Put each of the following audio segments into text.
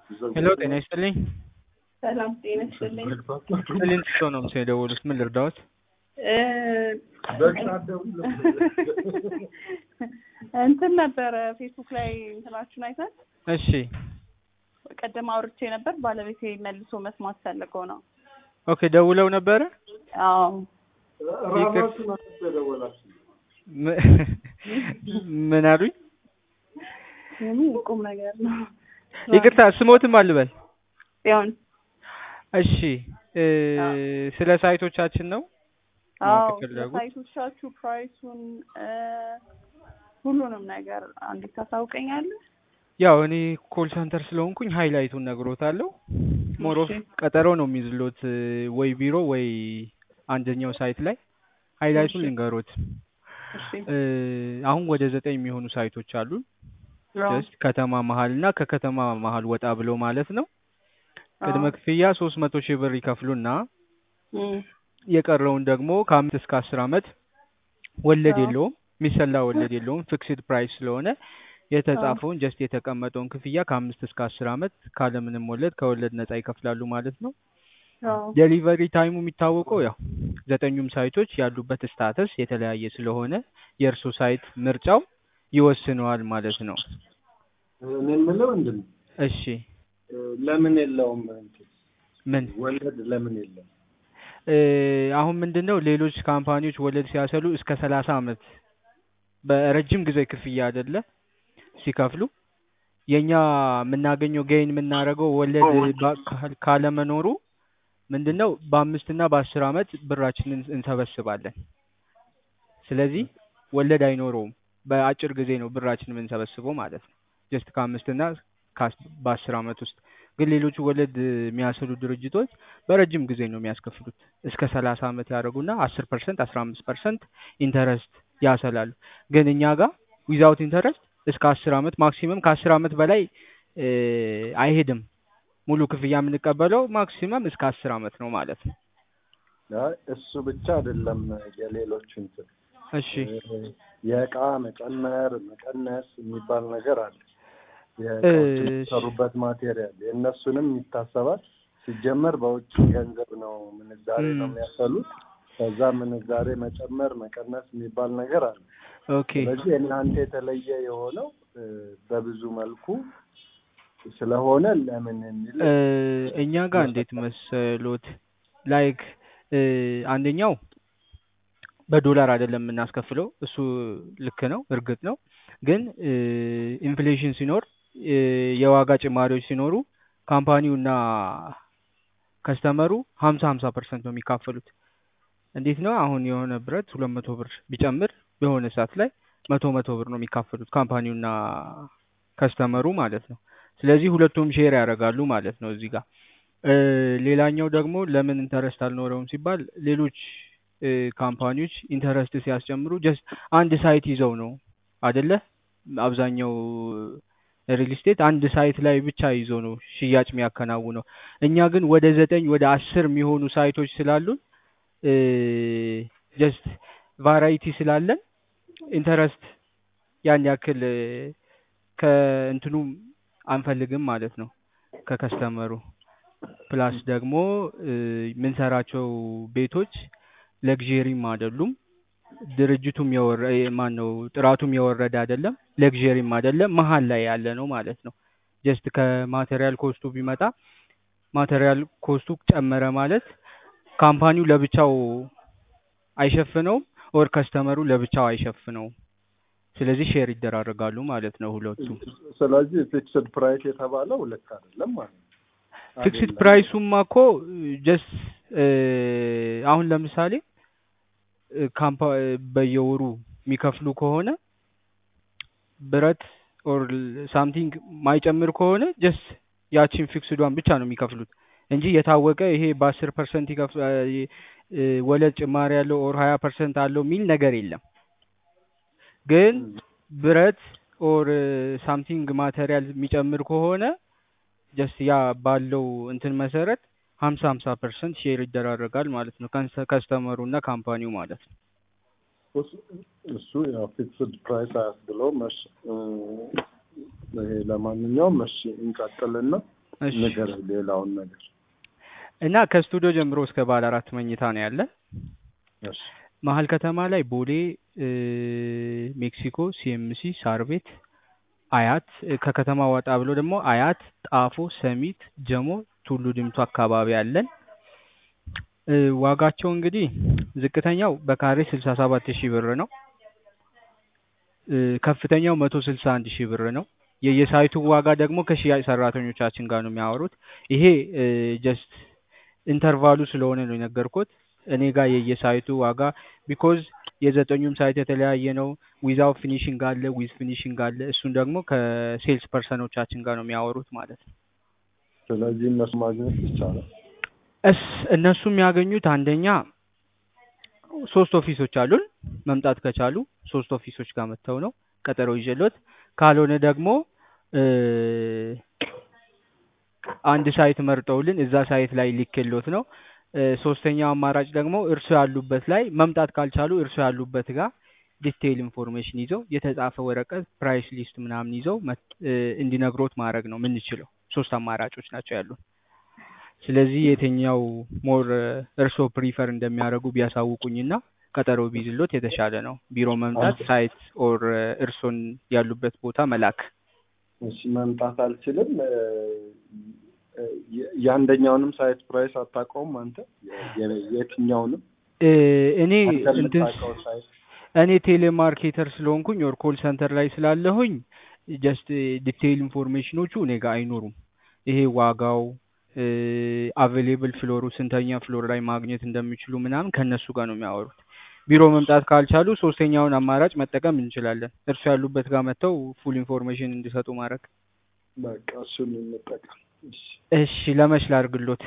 ሄሎ ጤና ይስጥልኝ። ሰላም ጤና ይስጥልኝ። ክሊንት ሰው ነው ምስል የደወሉት። ምን ልርዳዎት? እ እንትን ነበረ ፌስቡክ ላይ እንትናችሁን አይተን እሺ ቀደም አውርቼ ነበር። ባለቤቴ መልሶ መስማት ፈልገው ነው። ኦኬ ደውለው ነበረ። አዎ ም- ምን አሉኝ? ይሄ ቁም ነገር ነው። ይቅርታ ስሞትም አልበል። ጽዮን እሺ እ ስለ ሳይቶቻችን ነው አዎ ማወቅ የፈለጉት? ሳይቶቻችሁ ፕራይሱን እ ሁሉንም ነገር አንዴት ታሳውቀኛለህ? ያው እኔ ኮል ሰንተር ስለሆንኩኝ ሃይላይቱን ነግሮታለሁ። ሞሮፍ እሺ። ቀጠሮ ነው የሚይዝሎት እ ወይ ቢሮ ወይ አንደኛው ሳይት ላይ ሃይላይቱን እሺ። ልንገሮት። እሺ እ አሁን ወደ ዘጠኝ የሚሆኑ ሳይቶች አሉ። አዎ ጀስት ከተማ መሀል እና ከከተማ መሀል ወጣ ብሎ ማለት ነው። ቅድመ አዎ ክፍያ ሶስት መቶ ሺህ ብር ይከፍሉና እም፣ የቀረውን ደግሞ ከአምስት እስከ አስር አመት ወለድ አዎ የለውም የሚሰላ ወለድ የለውም ፊክስድ ፕራይስ ስለሆነ አዎ የተጻፈውን ጀስት የተቀመጠውን ክፍያ ከአምስት እስከ አስር አመት ካለምንም ወለድ ከወለድ ነጻ ይከፍላሉ ማለት ነው። አዎ ዴሊቨሪ ታይሙ የሚታወቀው ያው ዘጠኙም ሳይቶች ያሉበት ስታተስ የተለያየ ስለሆነ የእርሶ ሳይት ምርጫው ይወስነዋል ማለት ነው። እኔ የምለው ምንድን ነው እሺ ለምን የለውም እንትን ምን ወለድ ለምን የለውም? እ አሁን ምንድን ነው ሌሎች ካምፓኒዎች ወለድ ሲያሰሉ እስከ ሰላሳ አመት በረጅም ጊዜ ክፍያ አይደለ ሲከፍሉ የኛ የምናገኘው ገይን የምናደርገው ወለድ ባ- ካል- ካለመኖሩ ምንድን ነው በአምስት እና በአስር አመት ብራችንን እንሰበስባለን። ስለዚህ ወለድ አይኖረውም። በአጭር ጊዜ ነው ብራችን የምንሰበስበው ማለት ነው። ጀስት ከአምስት እና ከአስ- በአስር አመት ውስጥ ግን ሌሎቹ ወለድ የሚያስሉ ድርጅቶች በረጅም ጊዜ ነው የሚያስከፍሉት። እስከ ሰላሳ አመት ያደርጉና አስር ፐርሰንት አስራ አምስት ፐርሰንት ኢንተረስት ያሰላሉ። ግን እኛ ጋር ዊዛውት ኢንተረስት እስከ አስር አመት ማክሲመም ከአስር አመት በላይ እ አይሄድም። ሙሉ ክፍያ የምንቀበለው ማክሲመም እስከ አስር አመት ነው ማለት ነው። አይ እሱ ብቻ አይደለም የሌሎች እንትን እሺ እ የእቃ መጨመር መቀነስ የሚባል ነገር አለ። የእቃዎች እሺ የሚሰሩበት ማቴሪያል የእነሱንም ይታሰባል። ሲጀመር በውጭ ገንዘብ ነው ምንዛሬ ነው እም፣ የሚያሰሉት። ከዛ ምንዛሬ መጨመር መቀነስ የሚባል ነገር አለ። ኦኬ ስለዚህ እናንተ የተለየ የሆነው እ በብዙ መልኩ ስለሆነ ለምን የሚል እ እኛ ጋር እንዴት ይመስላል። መሰሎት ላይክ እ አንደኛው በዶላር አይደለም የምናስከፍለው። እሱ ልክ ነው፣ እርግጥ ነው። ግን እ ኢንፍሌሽን ሲኖር እ የዋጋ ጭማሪዎች ሲኖሩ ካምፓኒውና ከስተመሩ ሀምሳ ሀምሳ ፐርሰንት ነው የሚካፈሉት። እንዴት ነው አሁን የሆነ ብረት ሁለት መቶ ብር ቢጨምር የሆነ ሰዓት ላይ መቶ መቶ ብር ነው የሚካፈሉት ካምፓኒውና ከስተመሩ ማለት ነው። ስለዚህ ሁለቱም ሼር ያደርጋሉ ማለት ነው እዚህ ጋር እ ሌላኛው ደግሞ ለምን ኢንተረስት አልኖረውም ሲባል ሌሎች እ ካምፓኒዎች ኢንተረስት ሲያስጨምሩ ጀስት አንድ ሳይት ይዘው ነው አደለ? አብዛኛው ሪል ስቴት አንድ ሳይት ላይ ብቻ ይዞ ነው ሽያጭ የሚያከናውነው። እኛ ግን ወደ ዘጠኝ ወደ አስር የሚሆኑ ሳይቶች ስላሉን እ ጀስት ቫራይቲ ስላለን ኢንተረስት ያን ያክል እ ከእንትኑ አንፈልግም ማለት ነው ከከስተመሩ ፕላስ ደግሞ እ የምንሰራቸው ቤቶች ለግዠሪም አይደሉም። ድርጅቱም የወረ ማን ነው ጥራቱም የወረደ አይደለም፣ ለግዠሪም አይደለም፣ መሀል ላይ ያለ ነው ማለት ነው። ጀስት ከማቴሪያል ኮስቱ ቢመጣ ማቴሪያል ኮስቱ ጨመረ ማለት ካምፓኒው ለብቻው አይሸፍነውም፣ ኦር ከስተመሩ ለብቻው አይሸፍነውም። ስለዚህ ሼር ይደራረጋሉ ማለት ነው ሁለቱም። ስለዚህ ፊክስድ ፕራይስ የተባለው ልክ አይደለም ማለት ነው። ፊክስድ አይደለም ፕራይሱማ እኮ ጀስት አሁን ለምሳሌ እ ካምፓ በየወሩ የሚከፍሉ ከሆነ ብረት ኦር ሳምቲንግ ማይጨምር ከሆነ ጀስት ያቺን ፊክስዷን ብቻ ነው የሚከፍሉት እንጂ የታወቀ ይሄ በአስር ፐርሰንት ይከፍ እ ወለድ ጭማሪ ያለው ኦር ሀያ ፐርሰንት አለው የሚል ነገር የለም። ግን እም፣ ብረት ኦር ሳምቲንግ ማቴሪያል የሚጨምር ከሆነ ጀስት ያ ባለው እንትን መሰረት ሀምሳ ሀምሳ ፐርሰንት ሼር ይደራረጋል ማለት ነው ከስተመሩ እና ካምፓኒው ማለት ነው። እሱ- እሱ ያው ፊክስድ ፕራይስ አያስብለውም። እሺ እ ይሄ ለማንኛውም እሺ እንቀጥልና እሺ ነገር ሌላውን ነገር እና ከስቱዲዮ ጀምሮ እስከ ባለ አራት መኝታ ነው ያለ። እሺ መሀል ከተማ ላይ ቦሌ፣ እ፣ ሜክሲኮ፣ ሲኤምሲ፣ ሳር ቤት፣ አያት እ፣ ከከተማ ወጣ ብሎ ደግሞ አያት፣ ጣፎ፣ ሰሚት፣ ጀሞ፣ ቱሉ ዲምቱ አካባቢ አለን። እ፣ ዋጋቸው እንግዲህ ዝቅተኛው በካሬ ስልሳ ሰባት ሺህ ብር ነው። እ፣ ከፍተኛው መቶ ስልሳ አንድ ሺህ ብር ነው። የየሳይቱ ዋጋ ደግሞ ከሽያጭ ሰራተኞቻችን ጋር ነው የሚያወሩት። ይሄ ጀስት ኢንተርቫሉ ስለሆነ ነው የነገርኩት። እኔ ጋር የየሳይቱ ዋጋ ቢኮዝ የዘጠኙም ሳይት የተለያየ ነው። ዊዛው ፊኒሽንግ አለ፣ ዊዝ ፊኒሽንግ አለ። እሱን ደግሞ ከሴልስ ፐርሰኖቻችን ጋር ነው የሚያወሩት ማለት ነው። ስለዚህ እነሱ ማግኘት ይቻላል። እስ እነሱ የሚያገኙት አንደኛ ሶስት ኦፊሶች አሉን። መምጣት ከቻሉ ሶስት ኦፊሶች ጋር መጥተው ነው ቀጠሮ ይዤሎት፣ ካልሆነ ደግሞ እ፣ አንድ ሳይት መርጠውልን እዛ ሳይት ላይ ሊክሎት ነው። እ፣ ሶስተኛው አማራጭ ደግሞ እርሱ ያሉበት ላይ መምጣት ካልቻሉ እርሱ ያሉበት ጋር ዲቴይል ኢንፎርሜሽን ይዘው የተጻፈ ወረቀት ፕራይስ ሊስት ምናምን ይዘው መት- እ፣ እንዲነግሮት ማድረግ ነው የምንችለው። ሶስት አማራጮች ናቸው ያሉን። ስለዚህ የትኛው ሞር እርሶ ፕሪፈር እንደሚያደርጉ ቢያሳውቁኝና ቀጠሮ ቢይዝሎት የተሻለ ነው። ቢሮ መምጣት፣ ሳይት ኦር እርሶን ያሉበት ቦታ መላክ። እሺ መምጣት አልችልም። እ፣ እ፣ የ- የአንደኛውንም ሳይት ፕራይስ አታውቀውም አንተ? የ- የ- የትኛውንም እ፣ እኔ አንተ እንትን የምታውቀው ሳይት እኔ ቴሌማርኬተር ስለሆንኩኝ ኦር ኮል ሰንተር ላይ ስላለሁኝ ጀስት ዲቴይል ኢንፎርሜሽኖቹ እኔ ጋር አይኖሩም። ይሄ ዋጋው አቬሌብል ፍሎሩ ስንተኛ ፍሎር ላይ ማግኘት እንደሚችሉ ምናምን ከእነሱ ጋር ነው የሚያወሩት። ቢሮ መምጣት ካልቻሉ ሶስተኛውን አማራጭ መጠቀም እንችላለን። እርሱ ያሉበት ጋር መጥተው ፉል ኢንፎርሜሽን እንዲሰጡ ማድረግ። በቃ እሱን እንጠቀም። እሺ እሺ ለመች ላድርግሎት?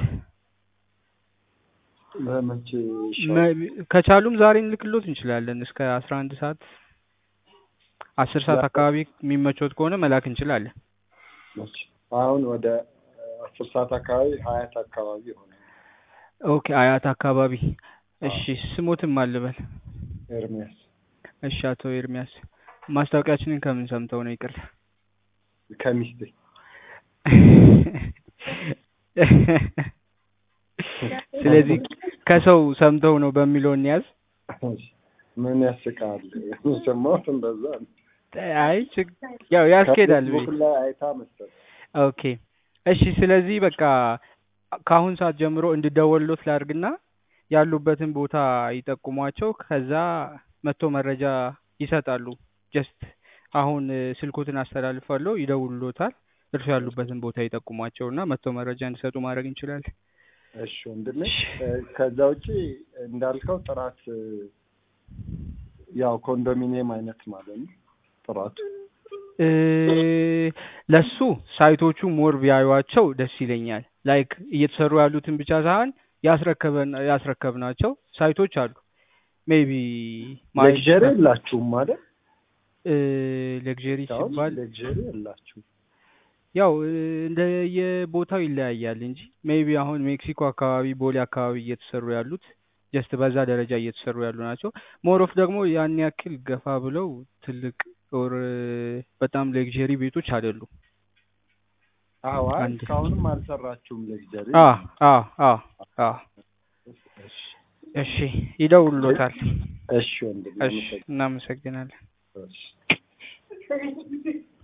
በመቼ ይሻላል? መ- ከቻሉም ዛሬ እንልክሎት እንችላለን። እስከ አስራ አንድ ሰዓት አስር ሰዓት አካባቢ የሚመቾት ከሆነ መላክ እንችላለን። እሺ አሁን ወደ አስር ሰዓት አካባቢ ሀያት አካባቢ ሆነ ኦኬ አያት አካባቢ። እሺ ስሞትም አልበል። ኤርሚያስ እሺ አቶ ኤርሚያስ ማስታወቂያችንን ከምን ሰምተው ነው? ይቅርታ ከሚስቴ ስለዚህ ከሰው ሰምተው ነው በሚለው እንያዝ። እሺ፣ ምን ያስቃል? የሰማሁት እንደዛ ነው። አይ ችግ- ያው ያስኬዳል። ከፌስቡክ ላይ አይታ መሰለኝ። ኦኬ እሺ። ስለዚህ በቃ ከአሁን ሰዓት ጀምሮ እንድደወልሎት ላድርግና ያሉበትን ቦታ ይጠቁሟቸው። ከዛ መጥቶ መረጃ ይሰጣሉ። ጀስት አሁን እ፣ ስልኮትን አስተላልፋለሁ፣ ይደውሉሎታል። እርሱ ያሉበትን ቦታ ይጠቁሟቸው እና መጥቶ መረጃ እንዲሰጡ ማድረግ እንችላለን። እሺ ወንድሜ፣ እ፣ ከዛ ውጪ እንዳልከው ጥራት እ፣ ያው ኮንዶሚኒየም አይነት ማለት ነው ጥራቱ። እ፣ ለሱ ሳይቶቹ ሞር ቢያዩዋቸው ደስ ይለኛል። ላይክ እየተሰሩ ያሉትን ብቻ ሳይሆን ያስረከበን ያስረከብናቸው ሳይቶች አሉ። ሜቢ ሌክዠሪ የላችሁም ማለት ሌክዠሪ አሁን ሲባል ሌክዠሪ የላችሁም። ያው እ፣ እንደ የቦታው ይለያያል እንጂ ሜቢ አሁን ሜክሲኮ አካባቢ፣ ቦሌ አካባቢ እየተሰሩ ያሉት ጀስት በዛ ደረጃ እየተሰሩ ያሉ ናቸው። ሞሮፍ ደግሞ ያን ያክል ገፋ ብለው ትልቅ ኦር በጣም ሌክዠሪ ቤቶች አይደሉም። አዎ አይ፣ አንድ- እስካሁንም አልሰራችሁም ሌክዠሪ። አ አ አ አ እሺ እሺ ይደውሉሎታል። እሺ ወንድሜ፣ እሺ እናመሰግናለን። አመሰግናለሁ። እሺ